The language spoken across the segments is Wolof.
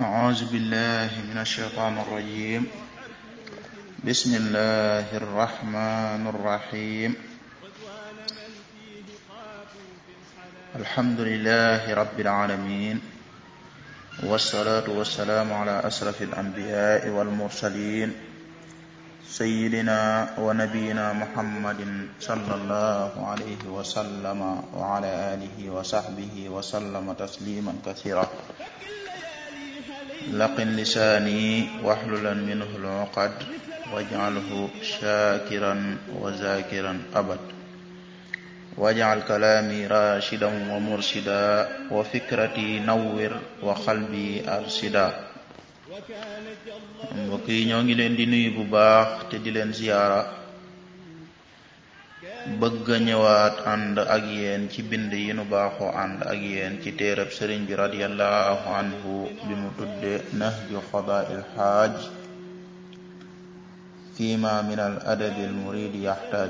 أعوذ بالله من الشيطان الرجيم بسم الله الرحمن الرحيم الحمد لله رب العالمين والصلاة والسلام على أشرف الأنبياء والمرسلين سيدنا ونبينا محمد صلى الله عليه وسلم وعلى آله وصحبه وسلم تسليما كثيرا لقن لساني واحللا منه العقد واجعله شاكرا وذاكرا أبد واجعل كلامي راشدا ومرشدا وفكرتي نور وقلبي أرشدا mbokk yi ñoo ngi leen di nuyu bu baax te di leen ziyaara bëgg a ñëwaat ànd ak yéen ci bind yi nu baaxoo ànd ak yéen ci téereb sëriñ bi radiyallahu anhu bi mu tudde nahju qadaa'il xaaj fiima min al adabi al muridi yaxtaaj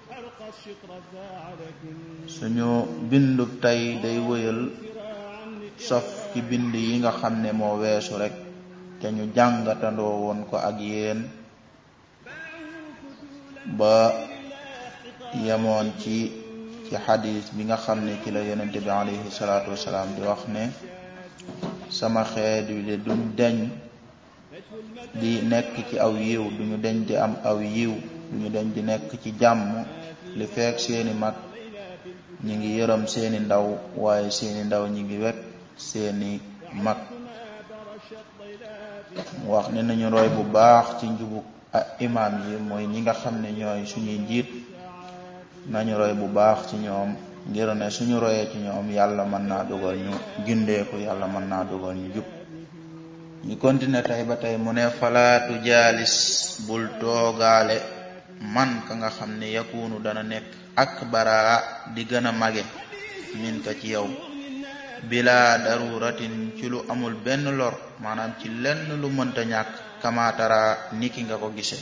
suñu bindub tey day wëyal sof ci bind yi nga xam ne moo weesu rek te ñu jàngatandoo woon ko ak yéen ba yemoon ci ci xadis bi nga xam ne ci la yonente bi alayhi salaatu wasalaam di wax ne sama xeet wi de duñ deñ di nekk ci aw yiw duñu deñ di am aw yiw duñu deñ di nekk ci jàmm li feek seeni mag ñi ngi yërëm seeni ndaw waaye seeni ndaw ñi ngi wet seeni mag wax ne nañu roy bu baax ci njubug imaam yi mooy ñi nga xam ne ñooy suñuy njiit nañu roy bu baax ci ñoom ngir ne suñu royee ci ñoom yàlla mën naa dugal ñu gindeeku yàlla mën naa dugal ñu jub ñu continuer tey ba tey mu ne falaatu jaalis bul toogaale man ka nga xam ne yakunu dana nekk ak baraa di gën a mage min ka ci yow bila daruratin ci lu amul benn lor maanaam ci lenn lu mënta ñàkk kamaatara niki nga ko gise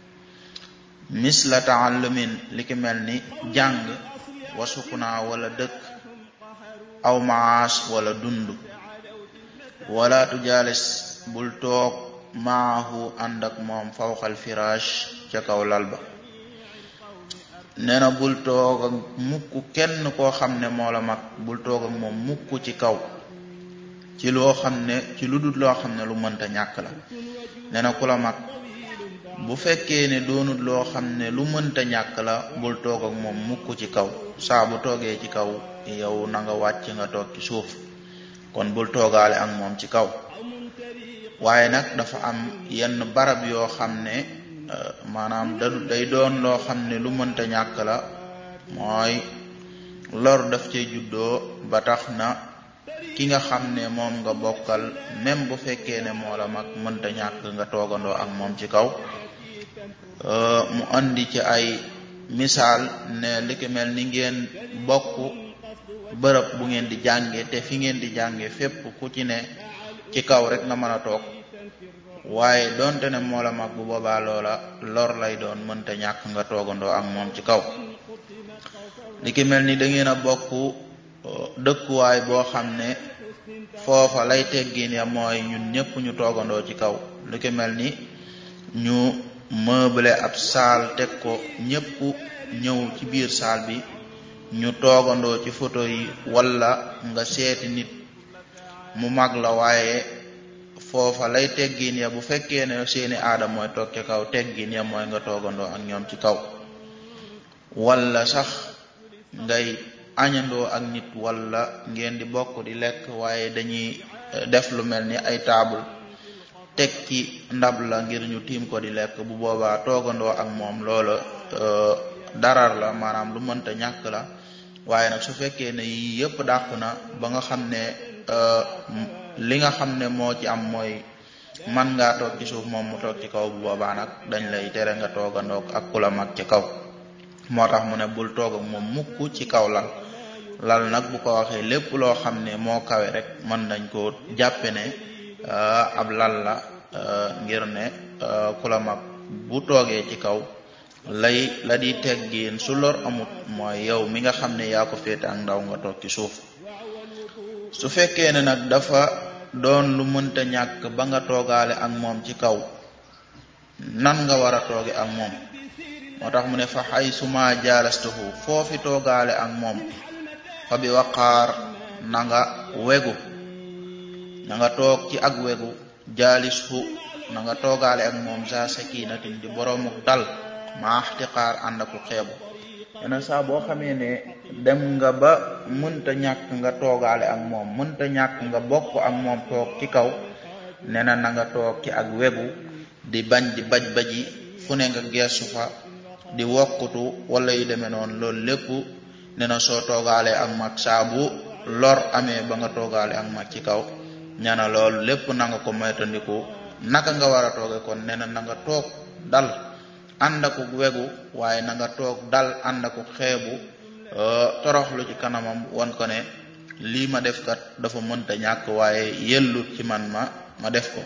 misla taallumin li ki mel ni jàng wa sukuna wala dëkk aw maas wala dund wala tujaalis bul toog maahu ànd ak moom fawqal firaash ca kaw lal ba nee na bul toog ak mukk kenn koo xam ne moo la mag bul toog ak moom mukk ci kaw ci loo xam ne ci lu dul loo xam ne lu mënta ñàkk la nee na ku la mag bu fekkee ne doonut loo xam ne lu mënta ñàkk la bul toog ak moom mukk ci kaw saa bu toogee ci kaw yow na nga wàcc nga toog ci suuf kon bul toogaale ak moom ci kaw waaye nag dafa am yenn barab yoo xam ne maanaam da day doon loo xam ne lu mënta ñàkk la mooy lor daf cee juddoo ba tax na ki nga xam ne moom nga bokkal même bu fekkee ne moo la mag mënta ñàkk nga toogandoo ak moom ci kaw mu andi ci ay misaal ne li ki mel ni ngeen bokk bërëb bu ngeen di jànge te fi ngeen di jànge fépp ku ci ne ci kaw rek nga mën a toog waaye donte ne moo la mag bu boobaa loola lor lay doon mënta ñàkk nga toogandoo ak moom ci kaw li ki mel ni da ngeen a bokk dëkkuwaay boo xam ne foofa lay teggin ya mooy ñun ñëpp ñu toogandoo ci kaw li ki mel ni ñu meuble ab saal teg ko ñëpp ñëw ci biir saal bi ñu toogandoo ci photo yi wala nga seeti nit mu mag la waaye foofa lay teggin ya bu fekkee ne seeni aada mooy toog ci kaw teggin ya mooy nga toogandoo ak ñoom ci kaw wala sax ngay añandoo ak nit wala ngeen di bokk di lekk waaye dañuy def lu mel ni ay taabul teg ci ndab la ngir ñu tiim ko di lekk bu boobaa toogandoo ak moom loola darar la maanaam lu mënta ñàkk la waaye nag su fekkee ne yii yëpp dàq na ba nga xam ne li nga xam ne moo ci am mooy man ngaa toog ci suuf moom mu toog ci kaw bu boobaa nag dañ lay tere nga toogandoog ak ku la mag ci kaw moo tax mu ne bul toog ak moom mukk ci kaw lal lal nag bu ko waxee lépp loo xam ne moo kawe rek mën nañ ko jàppe ne ab lal la ngir ne ku la mag bu toogee ci kaw lay la di teggiin su lor amut mooy yow mi nga xam ne yaa ko féete ak ndaw nga toog ci suuf su fekkee ne nag dafa doon lu mënta ñàkk ba nga toogaale ak moom ci kaw nan nga war a tooge ak moom moo tax mu ne fa xay suma jaalastuhu foofi toogaale ak moom fa bi waqaar na nga wegu na nga toog ci ak wegu jaalishu na nga toogaale ak moom za sakinatin di boroomuk dal ma axtiqaar ànd aku xeebu yena saa boo xamee ne dem nga ba mënta ñàkk nga toogaale ak moom mënta ñàkk nga bokk ak moom toog ci kaw nee na na nga toog ci ak wegu di bañ di baj baji fu ne nga geesu fa di wokkutu wala yu demee noonu loolu lépp nee na soo toogaalee ak mag saa bu lor amee ba nga toogaale ak mag ci kaw nee na loolu lépp na nga ko moytandiku naka nga war a tooge kon nee na na nga toog dal ànd aku wegu waaye na nga toog dal ànd aku xeebu toroxlu ci kanamam won ko ne lii ma def kat dafa mënta ñàkk waaye yellut ci man ma ma def ko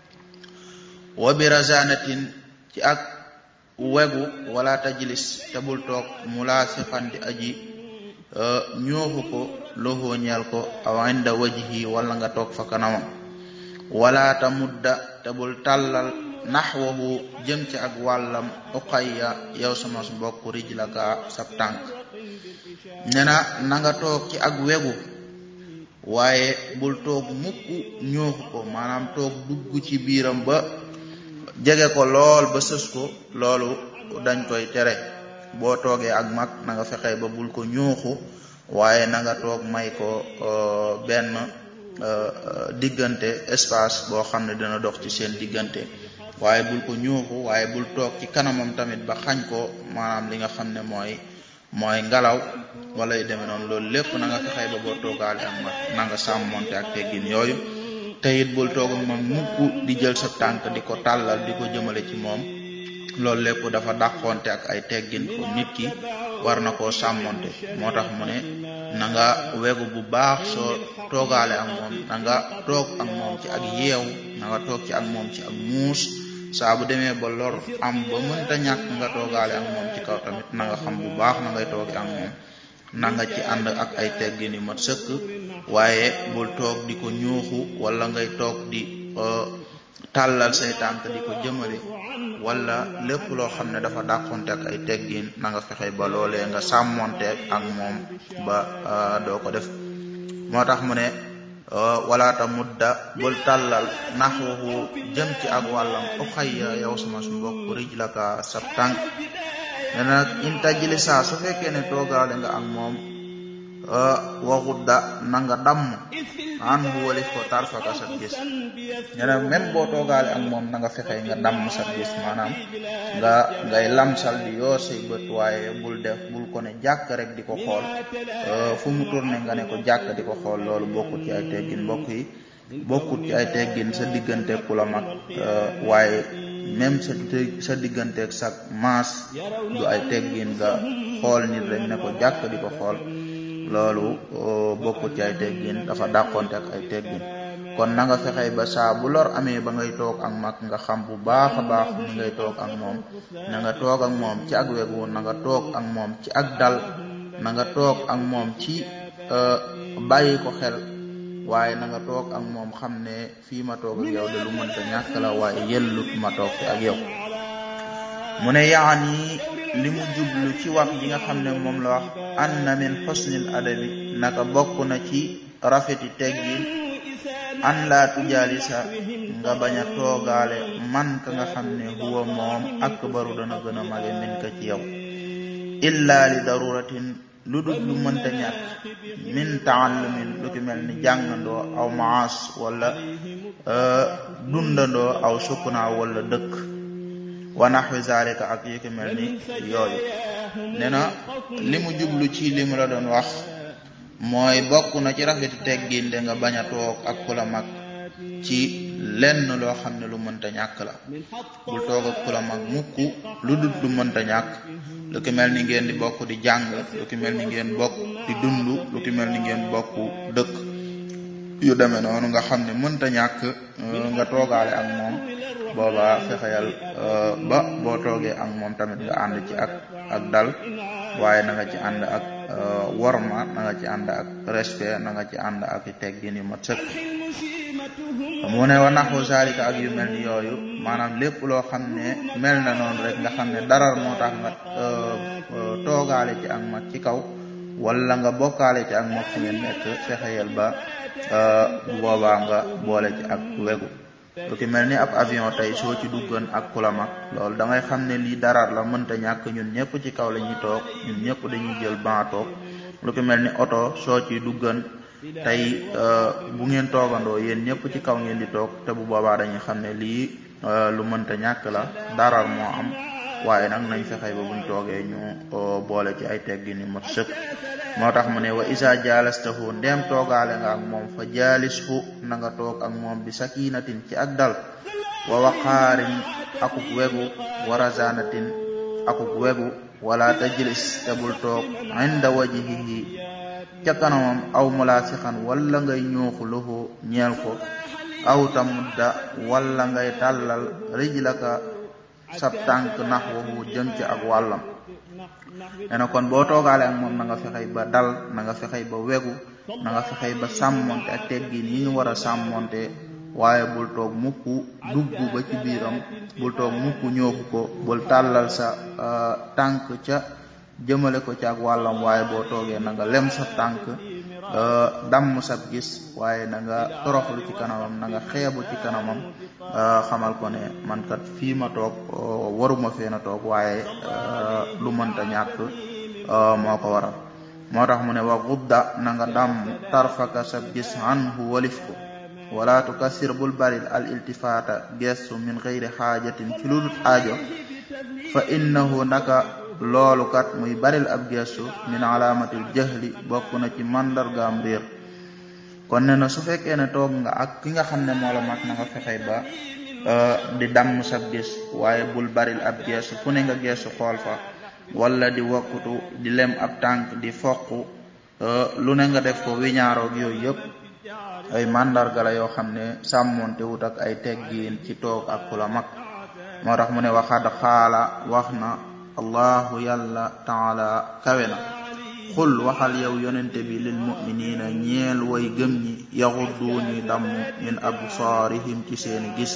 wa bi razanatin ci ak wegu wala tajlis te bul toog mulaasiqan di aji ñooxu ko loxoo ñeel ko aw inda wajhi wala nga toog fa kanamam wala ta mudda te bul tàllal naxwahu jëm ci ak wàllam uqayya yow sama mbokk rijlaka sab tànk ne na na nga toog ci ak wegu waaye bul toog mukk ñooxu ko maanaam toog dugg ci biiram ba jege ko lool ba sës ko loolu dañ koy tere boo toogee ak mag na nga fexe ba bul ko ñooxu waaye na nga toog may ko benn diggante espace boo xam ne dina dox ci seen diggante waaye bul ko ñuuxu waaye bul toog ci kanamam tamit ba xañ ko maanaam li nga xam ne mooy mooy ngelaw wala yu demee noonu loolu lépp na nga fexey ba boo toogaale ak mag na nga sàmmonte ak teggin yooyu te it bul toog ak moom mukk di jël sa tànk di ko tàllal di ko jëmale ci moom loolu lépp dafa dàqonte ak ay teggin ko nit ki war na koo sàmmonte moo tax mu ne na nga wegu bu baax soo toogaale ak moom na nga toog ak moom ci ak yeew na nga toog ci ak moom ci ak muus saa bu demee ba lor am ba mënta ñàkk nga toogaale ak moom ci kaw tamit na nga xam bu baax na ngay tooge ak moom na nga ci ànd ak ay teggin yu mat sëkk waaye bul toog di ko ñuuxu wala ngay toog di tàllal say tànk di ko jëmale wala lépp loo xam ne dafa dàqonte ak ay teggin na nga fexe ba loolee nga sàmmonte ak moom ba doo ko def moo tax mu ne walaata mudda bul tàllal naxwahu jëm ci ak wàllam uxayya yow sama su mbokk rijlaka sab tànk ne nag in tajlisa su fekkee ne toogaale nga ak moom waxudda na nga damm an bu walif ko tarfaka sat gis ne na même boo toogaale ak moom na nga fexe nga damm sat gis maanaam nga ngay lamsal di yoo say bët waaye bul def bul ko ne jàkk rek di ko xool fu mu tourné nga ne ko jàkk di ko xool loolu bokkut ci ay teggin mbokk yi bokkut ci ay teggin sa diggante ku la mag waaye même sa sa digganteeg sa maas du ay teggin nga xool nit rek ne ko jàkk di ko xool loolu bokkut ci ay teggin dafa dàqonte ak ay teggin kon na nga fexey ba saa bu lor amee ba ngay toog ak mag nga xam bu baax a baax ni ngay toog ak moom na nga toog ak moom ci ak wegu na nga toog ak moom ci ak dal na nga toog ak moom ci bàyyi ko xel waaye na nga toog ak moom xam ne fii ma toog ak yow de lu mënta ñàkk la waaye yellut ma toog fi ak yow mu ne yaani li mu jublu ci wax ji nga xam ne moom la wax anna min xusnil adabi naka bokk na ci rafeti teggin an laa tujaalisa nga bañ a toogaale man ka nga xam ne huwa moom akbaru dana gën a mage min ka ci yow illa li daruratin lu dul lu mënta ñàkk min taallumin lu ki mel ni jàngandoo aw maas wala dundandoo aw sukkunaa wala dëkk wa naxwi zalika ak yu ki mel ni yooyu nee na li mu jublu ci li mu la doon wax mooy bokk na ci rafeti teggin de nga bañ a toog ak ku la mag ci lenn loo xam ne lu mënta ñàkk la bul toog ak ku la mag mukk lu dut lu mënta ñàkk lu ki mel ni ngeen di bokk di jàng lu ki mel ni ngeen bokk di dund lu ki mel ni ngeen bokk dëkk yu demee noonu nga xam ne mënta ñàkk nga toogaale ak moom booba fexeyal ba boo toogee ak moom tamit nga ànd ci ak ak dal waaye na nga ci ànd ak worma na nga ci ànd ak respect na nga ci ànd ak teggin yu mat sëkk mu ne wa naxu zalika ak yu mel ni yooyu maanaam lépp loo xam ne mel na noonu rek nga xam ne darar moo tax nga toogaale ci ak mag ci kaw wala nga bokkaale ci ak mag fu ngeen nekk fexeyel ba bu boobaa nga boole ci ak wegu lu ki mel ni ab avion tey soo ci duggoon ak ku la mag loolu da ngay xam ne lii darar la mënta ñàkk ñun ñëpp ci kaw la ñuy toog ñun ñëpp dañuy jël ban toog lu ki mel ni oto soo ci duggan tey bu ngeen toogandoo yéen ñëpp ci kaw ngeen di toog te bu boobaa dañuy xam ne lii lu mënta ñàkk la darar moo am waaye nag nañ fexey ba buñ toogee ñu boole ci ay teggi ni mot sëkk moo tax mu ne wa isa jaalastahu ndem toogaale nga ak moom fa jaalishu na nga toog ak moom bi sakinatin ci ak dal wa waqaarin akuk wegu wa razanatin akuk wegu wala tajlis te bul toog inda wajhihi ca kanamam aw mulaasixan wala ngay ñuuxu lahu ñeel ko aw tamudda wala ngay tàllal rijlaka sab tànk naxwahu jëm ci ak wàllam nee na kon boo toogaale ak moom na nga fexey ba dal na nga fexey ba wegu na nga fexey ba sàmmonte ak teggin yi ñu war a sàmmonte waaye bul toog mukk dugg ba ci biiram bul toog mukk ñooxu ko bul tàllal sa tànk ca jëmale ko ci ak wàllam waaye boo toogee na nga lem sa tànk damm sab gis waaye na nga toroxlu ci kanamam na nga xeebu ci kanamam xamal ko ne man kat fii ma toog waruma fee na toog waaye lu mënta ñàkk moo ko waral moo tax mu ne wa gudda na nga damm tarfaka sab gis anhu walif ko wala tukassir bul baril al iltifata gestu min xeyri xaajatin ci lulut aajo fa innahu naka loolu kat muy baril ab gestu min alaamatil jahli bokk na ci màndargaam réer kon ne na su fekkee ne toog nga ak ki nga xam ne moo la mag na nga fexey ba di damm sab gis waaye bul baril ab gestu fu ne nga gestu xool fa wala di wakkutu di lem ab tànk di foq lu ne nga def ko wiñaaroog yooyu yëpp ay màndarga la yoo xam ne sàmmonte wut ak ay teggiin ci toog ak ku la mag moo tax mu ne waxad xaala wax na allahu yàlla taala kawe na xul waxal yow yonente bi lil muminina ñeel way gëm ñi yaxuddu ñuy damm min absaarihim ci seeni gis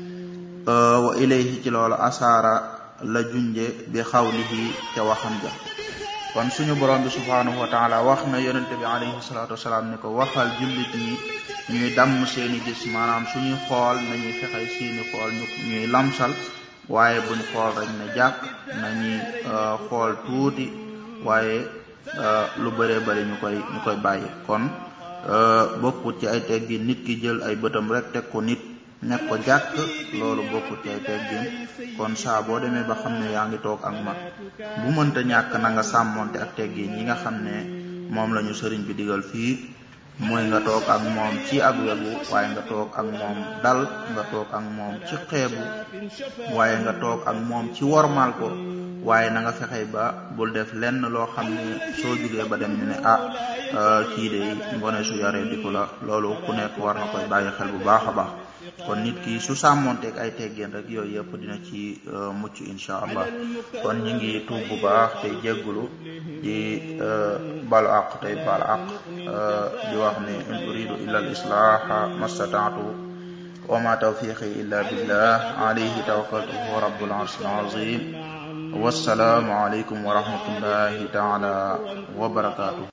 wa ilayhi ci loolu asaara la junje bi xawlihi ca waxam ja kon suñu borom bi subhanahu wa taala wax na yonente bi alayhi salatu wasalaam ne ko waxal jullit ñi ñuy damm seeni gis maanaam suñuy xool nañuy fexey seeni xool ñu ñuy lamsal waaye buñ xool rek ne jàkk nañuy xool tuuti waaye lu bëree bëri ñu koy ñu koy bàyyi kon bokkut ci ay teggin nit ki jël ay bëtam rek teg ko nit nekk ko jàkk loolu bokkut ci ay teggin kon saa boo demee ba xam ne yaa ngi toog ak mag bu mënta ñàkk na nga sàmmonte ak teggin yi nga xam ne moom lañu sëriñ bi digal fii mooy nga toog ak moom ci ak wegu waaye nga toog ak moom dal nga toog ak moom ci xeebu waaye nga toog ak moom ci wormaal ko waaye na nga fexey ba bul def lenn loo xam ne soo jugee ba dem ñu ne ah kii de ngone su yaree diku la loolu ku nekk war na koy bàyyi xel bu baax a baax kon nit ki su sàmmonteeg ay teggeen rek yooyu yëpp dina ci mucc incha allah kon ñu ngi tuub bu baax tey jéggulu di balu àq tey bal àq di wax ne in uridu illa al islaha mastataatu wa ma tawfiqi illa billah alayhi tawakkaltu wa rabbul arshil azim wassalaamu aleykum wa rahmatullahi taala wa barakatuh